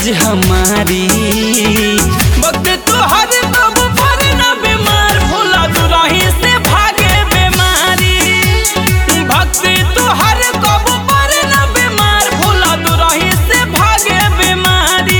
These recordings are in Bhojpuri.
अरज हमारी वक्त तुहर तब पर न बीमार भोला दुराही से भागे बीमारी भक्ति तुहर कब पर न बीमार भोला दुराही से भागे बीमारी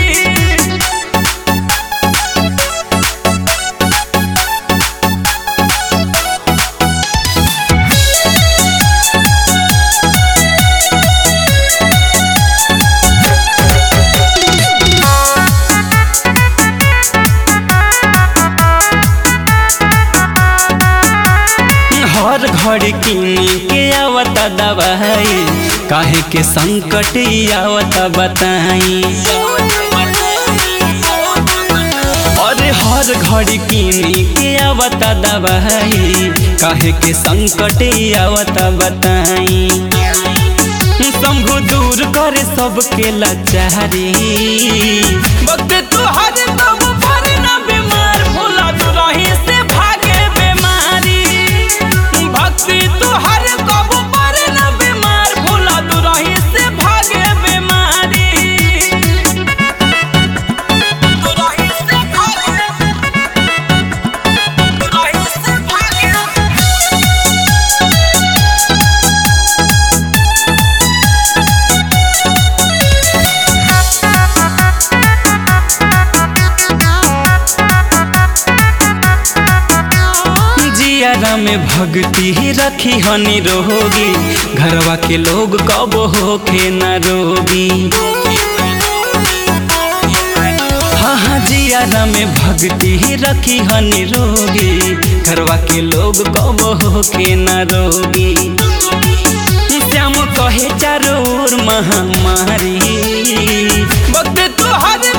हर घर किनी के आवत दवाई काहे के संकट आवत बताई अरे हर घर किनी के आवत दवाई काहे के संकट आवत बताई शंभु दूर करे सबके लाचारी वक्त तुहर तब पर न बीमार भोला दुराही से भागे बीमारी भक्ति तुहर कब पर न बीमार भोला दुराही से भागे बीमारी दुराही से भागे दुराही से भागे जियारा में भक्ति ही रखी हनी रोगी घरवा के लोग कब होके न रोगी हाँ हाँ जियारा में भक्ति ही रखी हनी रोगी घरवा के लोग कब होके न रोगी श्याम कहे चारों ओर महामारी वक्त तुहर